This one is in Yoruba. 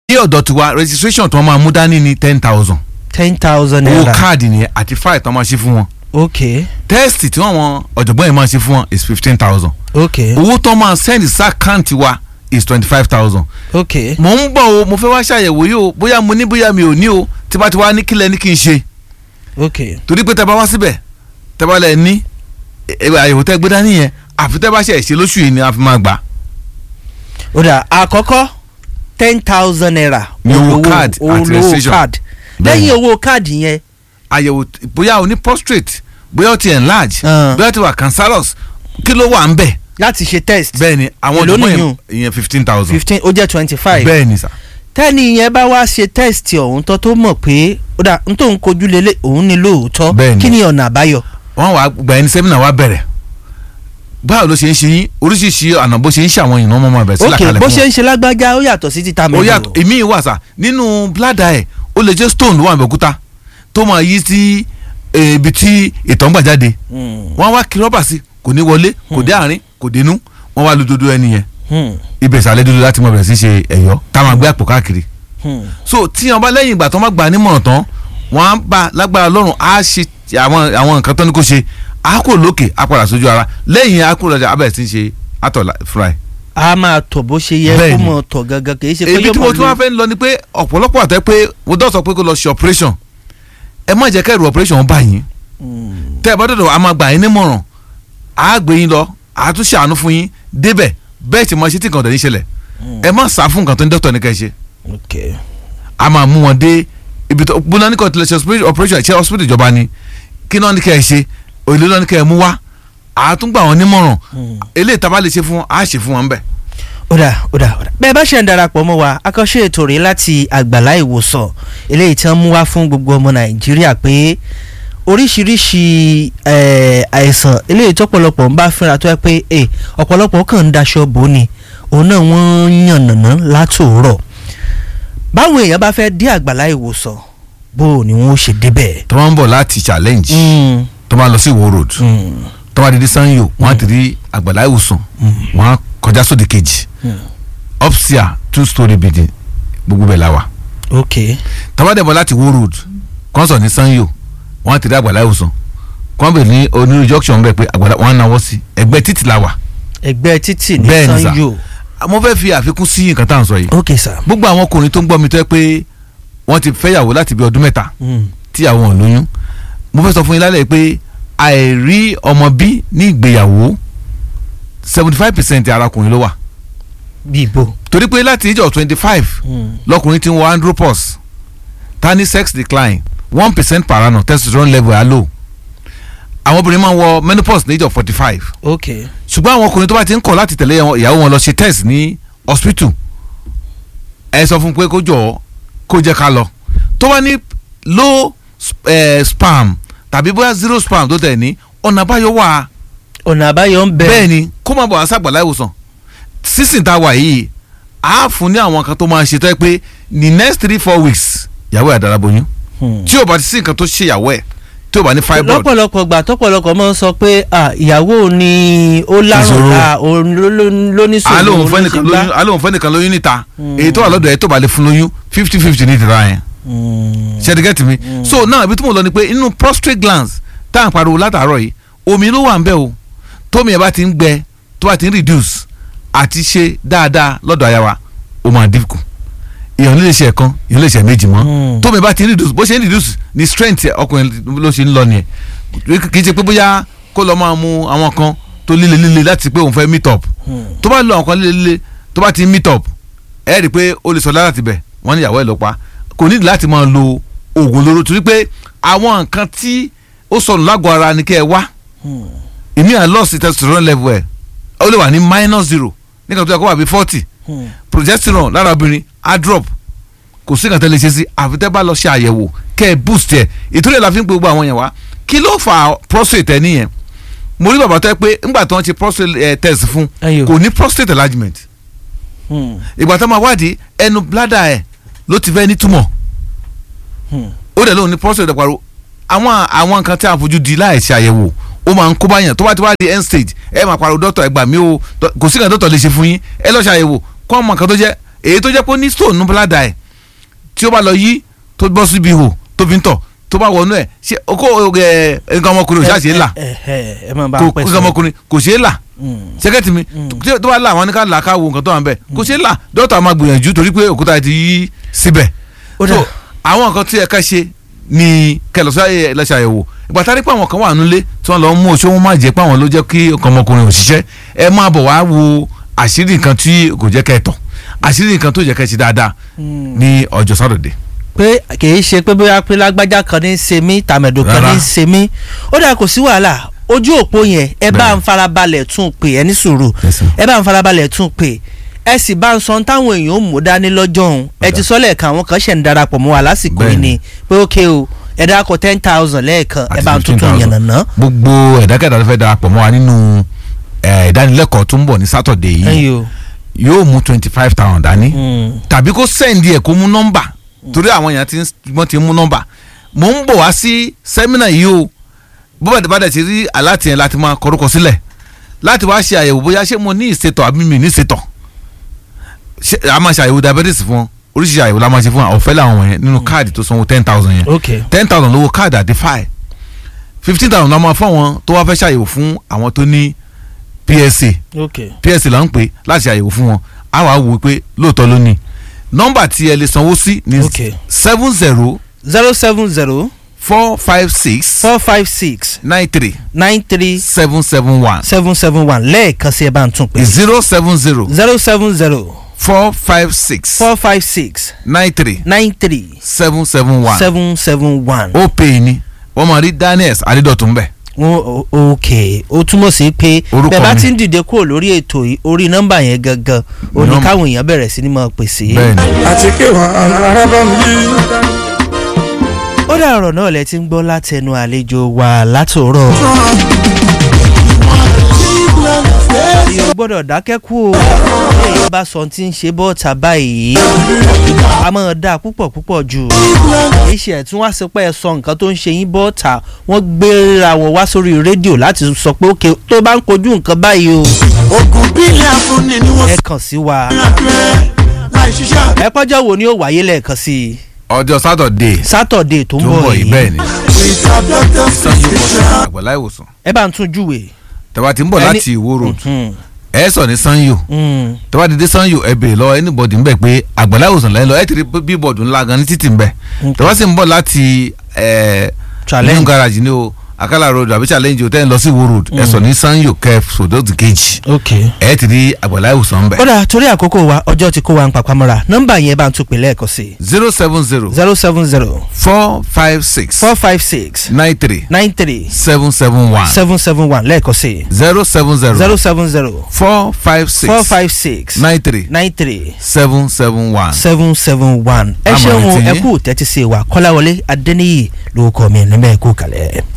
ní ọ̀dọ̀ tiwa registration tí wọ́n máa mú dání ní ten thousand ten thousand owó naira káàdì nìyẹn àti fáìlì tí wọ́n máa ṣe fún wọn ok tẹ́sítì tí wọ́n wọn ọ̀jọ̀gbọ́n yẹn máa ṣe fún wọn is fifteen thousand ok owó tó máa send sí àkáǹtì wa is twenty five thousand ok mò ń bọ̀ o mo fẹ́ wá ṣàyẹ̀wò yìí o bóyá mo ní bóyá mi ò ní o tí bá ti wá ní kílẹ̀ ní kí n ṣe ok torí pé tẹ́ bá wá síbẹ̀ tẹ́ bá lẹ̀ ní ẹ- ẹ- àyẹ̀wò tẹ́ gbé dání yẹn àfi tẹ́ bá ṣe ṣe lóṣù yìí ni a fi máa gbà ó dà àkọ́kọ́ ten thousand naira Ní owó olówó- card àti olówó registration. card Bẹ́ẹ̀ni. lẹ́yìn owó káàdì yẹn àyẹ̀wò t- bóyá o ní prostate bóyá o ti enlarge Ah. bóyá o ti wà cancerous kí ló wà ń bẹ̀ láti ṣe test bẹ́ẹ̀ ni àwọn Èló ọ̀jọ̀gbọ́n nìyún? yẹn ìyẹn fifteen thousand fifteen ó jẹ́ twenty five bẹ́ẹ̀ ni sà tẹ́ni yẹn bá wá ṣe test ọ̀hún tó tó mọ̀ pé ó dà n tó ń kojú lélẹ̀ òun ni lóòótọ́ Bẹ́ẹ̀ni. kí ni ọ̀nà àbáyọ. wọ́n wà gbà ẹni sẹ́mínà wa bẹ̀rẹ̀ báwo ló ṣe ń ṣe yín oríṣiríṣi ọ̀nà bó ṣe ń ṣàwọn èèyàn mọ́ ọmọ bẹ̀rẹ̀ sílẹ̀ ok kalẹ̀ bó fún ṣe wọn. ń ṣe lágbájá ó yàtọ̀ sí títa ó mẹ́rin yàtọ̀ èmi wà sà nínú bládà ẹ̀ ó lè jẹ́ stone ló wà lókúta tó máa yí sí eh, ibi tí ìtọ̀ ń gbà jáde wọ́n wá kí rọ́bà sí kò ní wọlé kò dé àárín kò dénú wọ́n wá lu dodo ẹni yẹn ibẹ̀ ìsàlẹ̀ dúdú láti mọ̀ bẹ̀rẹ̀ sí ṣe ẹ̀yọ́ táwọn àgbẹ̀ àpò káàkiri so tí wọn bá lẹ́yìn ìgbà tó má gbà nímọ̀ràn tán wọ́n á bá lágbára lọ́rùn á ṣe àwọn àwọn nǹkan tó ní kó ṣe á kò lókè á padà sójú ara lẹ́yìn á kò lọ́jà abẹ́rẹ́ sí ṣe àtọ̀ fúra ẹ̀. a máa tọ̀ bó ṣe yẹ kó Bẹ́ẹ̀ni. mọ̀ tọ̀ gangan kì í ṣe pé èyí yóò tí mo mọ̀ tún wá lò fẹ́ lọ ni pé ọ̀pọ̀lọpọ̀ àtẹ pé mo dọ́ sọ pé kó lọ ṣe operation ẹ má jẹ́ kẹ́rù operation bá yín tẹ́ ẹ bá dọ̀dọ̀ a máa gbà yín nímọ̀ràn á gbé yín lọ á tún ṣàánú fún yín débẹ̀ bẹ́ẹ̀ tí mo ṣe tí nǹkan tẹ̀ ní ṣẹlẹ̀ ẹ má sá fún nǹkan tó ní dókítà ní kẹ́ ẹ ṣe ok a máa mú wọn dé ibi tó gbóná ní kò tilẹ̀ ṣe operation ṣe hospital ìjọba ni kí náà ní kẹ́ ẹ ṣe òyìnbó náà ní kẹ́ ẹ mú wá àtúngbà wọn nímọ̀ràn eléyìí tá a bá lè ṣe fún wọn á ṣe fún wọn bẹ́ẹ̀. ó dà ó dà ó dà bẹ́ẹ̀ bá ṣe ń darapọ̀ mọ́ wa akọ́ṣe ètò rèé láti àgbàlá ìwòsàn eléyìí tí wọ́n mú wá fún gbogbo ọmọ nàìjíríà pé oríṣiríṣi eh, àìsàn eléyìí tọ́pọ̀lọpọ̀ ń bá fínra tó yẹ pé eh, ọ̀pọ̀lọpọ̀ kàn ń daṣọ bò ó ni òun náà wọ́n ń yànnàná látòórọ̀ báwọn èèyàn bá fẹ́ dé àgbàlá ìwòsàn bó o ni wọ́n ó ṣe débẹ̀. tó máa ń bọ̀ láti challenge Mm, tó máa lọ sí ìwó road mm, tó máa di di sanyo wọ́n á ti rí àgbàlá ìwòsàn wọ́n á kọjá sóde kejì upstairs two story building gbogbo bẹ̀ la wà ok tó bá dẹ̀ bọ̀ láti ìwó road kọ́ńsọ̀ ní sanyo wọ́n á ti rí àgbàlá ìwòsàn kọ́ńbẹ̀ ní onírú junction bẹ́ẹ̀ pé àgbàlá wọ́n á náwó sí ẹgbẹ́ títì la wà ẹgbẹ́ títì ní Bẹ́ẹ̀ ni sà. sanyo mo fẹ́ fi àfikún sí nǹkan tá à ń sọ yìí ok sir. gbogbo àwọn ọkùnrin tó ń gbọ́ mi tó yẹ pé wọ́n ti fẹ́yàwó láti bí ọdún mẹ́ta Mm. tíyàwó wọn lóyún mo fẹ́ sọ fún yín lálẹ́ pé àìrí ọmọ bí ní ìgbéyàwó seventy five percent arákùnrin ló wà bí ibo. torí pé láti ìjọ twenty five lọkùnrin ti ń wọ andropause ta ní sex decline one percent per annum testosterone level are low àwọn obìnrin máa ń wọ menopause ní ìjọ forty five ok ṣùgbọ́n àwọn ọkùnrin tó bá ti ń kọ̀ láti tẹ̀lé wọn- ìyàwó wọn lọ ṣe test ní hospital ẹ sọ fún un pé kó jọ kó jẹ́ ká lọ tó bá ní low eh, spam tàbí bóyá zero spam tó tẹ̀ ní ọ̀nà àbáyọ wà ọ̀nà àbáyọ ń bẹ. bẹ́ẹ̀ ni kó má bọ̀ wá sàgbàlá ìwòsàn sísìn tá a wà yìí á fún ní àwọn kan tó máa ṣe tó yẹ pé ní next three four weeks ìyàwó ẹ̀ dára boyún Hmm. tí ò bá ti sí nǹkan tó ṣe ìyàwó ẹ̀ tí ò bá ní fibroid lọ́pọ̀lọpọ̀ gbà tọ́pọ̀lọpọ̀ máa ń sọ pé ah, ìyàwó ni ó lárùn Ìṣòro. ta òun ló- ló- ló ní sòrò alóhùn òun fẹ́ ló nìkan ṣe gbá. lóyún alóhùn fẹ́ nìkan lóyún níta èyí tó wà lọ́dọ̀ ẹ̀ tó bá lè fún lóyún fifty fifty ní ìtara yẹn Hmm. ṣe ti get me so now ibi tí mo lọ ni pé inú prostate glands tá à ń pariwo látàárọ̀ yìí omi ló wà ń bẹ̀ o tómi ẹ̀ bá ti ń gbẹ tó bá ti ń reduce àti ṣe dáadáa lọ́dọ̀ aya wa ó máa dínkù èèyàn lè ṣe ẹ̀kan èèyàn lè ṣe méjì mọ́ Mm. tómi ẹ̀ bá ti ń reduce bó ṣe ń reduce ni strength ọkùnrin ló ṣe ń lọ nìyẹn kì í ṣe pé bóyá kó lọ máa mu àwọn kan tó líle líle láti pé òun fẹ́ meet up Hmm. tó bá lo àwọn kan líle líle tó bá ti meet up ẹ rí i pé ó lè sọ lára tibẹ̀ wọ́n ní ìyàwó ẹ̀ ló pa kò nídìí láti máa lo oògùn olóró torí pé àwọn nǹkan tí ó sọnù lágọ̀ọ́ ara ni kẹ́ ẹ wá Hmm. ìmí à lost testosterone level ẹ̀ ó lè wà ní minus zero nígbà tó yẹ kó wà bí forty Hmm. progesterone lára obìnrin á drop kò sí nǹkan tẹ́ lè ṣe sí àfi tẹ́ bá lọ ṣe àyẹ̀wò kẹ́ ẹ boost ẹ̀ ìtúrẹ́ la fi ń pe gbogbo àwọn yẹn wá kí ló fa prostate ẹ nìyẹn mo rí bàbá tó yẹ pé ńgbà tó ń ṣe prostate eh, test fún Ẹyọ. kò ní prostate enlargement Hmm. ìgbà tó máa wádìí ẹnu bladder ẹ̀ ló ti fẹ́ ní túmọ̀ Hmm. ó dẹ̀ lóun ní prostate pariwo àwọn àwọn nǹkan tí a fojú di láì ṣe àyẹ̀wò ó máa ń kó báyàn tó bá ti wá di end stage ẹ máa pariwo dọ́tọ̀ ẹ gbà mí o dọ́- kò sí nǹkan dọ́tọ̀ lè ṣe fún yín ẹ lọ́ọ́ ṣe àyẹ̀wò kó ọmọ nǹkan tó jẹ́ èyí tó jẹ́ pé ó ní stone ní bladder ẹ̀ tí ó bá lọ yí tó bọ́ síbi ihò tó fi ń tọ̀ tó bá wọnú ẹ̀ ṣe kó ẹ nǹkan ọmọkùnrin ò ṣáà ṣe é là ẹ ẹ ẹ máa bá kò a pẹ́ nǹkan sọ. ọmọkùnrin kò ṣe é là sẹ́kẹ̀tì mi tí tó bá là wọn ní ká là ká wo nǹkan tó wà ń bẹ̀ kò ṣe é là dókítà máa gbìyànjú torí pé òkúta ti yí síbẹ̀ Ó dà. so àwọn nǹkan tí ẹ ká ṣe ni kẹlọsọ ẹlẹsẹ àyẹ̀wò ìgbà tá a rí pé àwọn kan wà nílé tí wọ́n lọ mú oṣù wọn má jẹ́ pé àwọn ló jẹ́ kí nǹkan ọmọkùnrin ò ṣiṣẹ́ ẹ máa bọ̀ wá wo àṣírí nǹkan tí kò jẹ́ kẹ́ ẹ tọ̀ àṣírí nǹkan tó jẹ́ kẹ́ ẹ ṣe dáadáa ní ọjọ́ sátọ̀dẹ̀ pé kì í ṣe pé bóyá pé lágbájá kan ní í ṣe mí tàmẹ̀dò kan Rárá. ní í ṣe mí ó dà kò sí wàhálà ojú òpó yẹn ẹ bá Bẹ́ẹ̀. ń farabalẹ̀ tún pè ẹ ní sùúrù Yes, sir. ẹ bá ń farabalẹ̀ tún pè ẹ sì bá ń sọ táwọn èèyàn ò mú dání lọ́jọ́ òun ẹ ti sọ lẹ́ẹ̀kan àwọn kan ṣẹ̀ ń darapọ̀ mọ́ wa lásìkò yìí Bẹ́ẹ̀ ni ni. pé ókè o ẹ dákọ̀ ten thousand lẹ́ẹ̀kan ẹ Àti bá ń tuntun 15,000. yànnàná. gbogbo ẹ̀dákẹ́dá tó fẹ́ darapọ̀ mọ́ wa nínú eh, ìdánilẹ́kọ̀ọ́ tó ń bọ̀ ní sátọ̀dẹ̀ yìí ẹyọ yóò mú twenty five thousand dání tàbí kó sẹ́ǹdì ẹ̀ kó mú nọ́mbà torí àwọn èèyàn ti ń- wọ́n ti ń mú nọ́mbà mò ń bọ̀ wá sí sẹ́mínà yìí o bó bá bá dẹ̀ ti rí aláàtì yẹn láti máa kọrúkọ sílẹ̀ láti wá ṣe àyẹ̀wò bóyá ṣé mo ní ìṣètọ̀ àbí mi ní ìṣètọ̀ ṣé a máa ṣe àyẹ̀wò diabetes fún wọn oríṣiríṣi àyẹ̀wò la máa ṣe fún wọn ọ̀fẹ́ làwọn wọ̀nyẹn nínú káàdì tó sanwó ten thousand yẹn ok ten thousand lówó káàdì àti fáì fifteen thousand la máa fún àwọn tó wá fẹ́ ṣàyẹ̀wò fún àwọn tó ní PSA ok PSA là ń pè láti ṣàyẹ̀wò fún wọn a wàá wò ó pé lóòótọ́ ló ní nọ́mbà tí ẹ lè sanwó sí ní Ok. seven zero zero seven zero four five six four five six nine three nine three seven seven one seven seven one lẹ́ẹ̀kan sí ẹ bá ń tún pè zero seven zero zero seven zero four five six four five six nine three nine three seven seven one seven seven one. ó pè é ní wọ́n máa rí Daniels Adédọ̀tún bẹ̀ o ok ó túmọ̀ sí pé Orúkọ bẹ́ẹ̀ bá mi. ti ń dìde kúrò lórí ètò yìí orí nọ́mbà yẹn gangan ó ní Nọ́mbà. káwọn èèyàn bẹ̀rẹ̀ sí ni máa pè sí. bẹ́ẹ̀ ni àti pé wọn arábà mi yí. ó dà ọ̀rọ̀ náà lẹ ti ń gbọ́ látẹnu àlejò wa látòrọ̀. èèyàn gbọ́dọ̀ dákẹ́ kú o èèyàn bá sọ tí ń ṣe bọ́ọ̀tà báyìí a máa dáa púpọ̀ púpọ̀ jù iṣẹ́ ẹ̀ tún wá sí pé ẹ sọ nǹkan tó ń ṣe yín bọ́ọ̀tà wọ́n gbéra wọn wá sórí rédíò láti sọ pé ókè tó bá ń kojú nǹkan báyìí o ogun bílẹ̀ afúnni ni wọ́n ẹ kàn sí wa fi hàn pé láì ṣiṣẹ́. ẹ pọ́jọ́ wo ni ó wáyé lẹ́ẹ̀kan sí i ọjọ́ sátọ̀dé sátọ̀dé tó ń tó ń bọ̀ bọ̀ yìí bẹ́ẹ̀ yìí ni without doctor's prescription. àgbàlá ìwòsàn ẹ bá ń tún júwe. tẹ́wá ti ń bọ̀ Ẹni- láti Ìwó road Mhm. ẹ sọ ní Sanyo Mm. tẹ́wá ti dé Sanyo ẹ bèrè lọ́wọ́ anybody ń bẹ̀ pé àgbàlá ìwòsàn lẹ́yìn lọ ẹ ti rí bíbọ̀dù ńlá gan ní títì ń bẹ̀ Okay. tẹ́wá sì ń bọ̀ láti ẹ̀ Challenge. new garage ní o Akala road àbí challenge o tẹ́ ń lọ sí Ìwó road ẹ sọ ní Sanyo kẹ́ sòdọ́tì kejì ok. ẹ ti rí àgbàlá ìwòsàn ń bẹ̀ ó dà torí àkókò wa ọjọ́ ti kó wa ń papamọ́ra nọ́mbà yẹn bá ń tún pè lẹ́ẹ̀kan sí i zero seven zero zero seven zero four five six four five six nine three nine three seven seven one seven seven one lẹ́ẹ̀kan sí i zero seven zero zero seven zero four five six four five six nine three nine three seven seven one. seven seven one ẹ Àmọ̀ràn ṣeun tí ẹ yín. kú tẹ́tí sí wa kọ́láwọlé adẹ́níyì lórúkọ mi níbẹ̀ kú kalẹ̀.